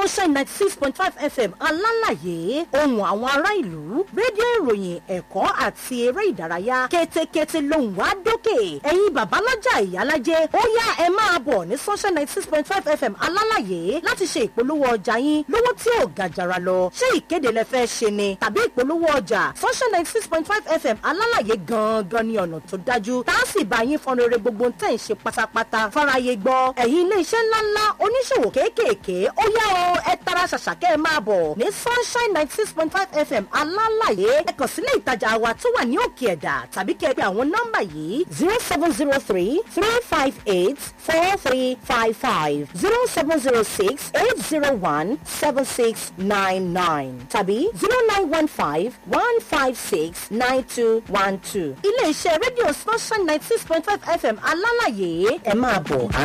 sunshine ninety six point five fm alálàyé ohun àwọn ará ìlú rédíò ìròyìn ẹ̀kọ́ àti eré ìdárayá kétékété lòun wá dókè ẹ̀yin babalájà ìyálájẹ́ ó yá ẹ máa bọ̀ ní sunshine ninety six point five fm alálàyé láti ṣe ìpolówó ọjà yín lówó tí ò ga jàrà lọ ṣé ìkéde lẹ fẹ́ ṣe ni tàbí ìpolówó ọjà sunshine ninety six point five fm alálàyé gangan ní ọ̀nà tó dájú tá a sì bá yín fọ́n rere gbogbo tẹ̀ ń ṣe pátápátá fáráyé gbọ́ ẹ̀yin ilé iṣẹ́ ńláńlá oníṣòwò kéékèèké ó yá o ẹ tara ṣàṣàkẹ́ ẹ máa bọ̀ ní sunshine ninety six point five fm alálàyé ẹ kàn sílé ìtajà wa tó wà ní òkè ẹ̀dà tàbí kẹ́ ẹ pé àwọn nọ́mbà yìí zero seven zero three three five eight four three five five zero seven zero six eight zero one seven six nine nine tàbí zero nine one five one five six nine two one two ilé iṣẹ́ rédíò sunshine ninety six point five fm alálàyé ẹ máa bọ̀.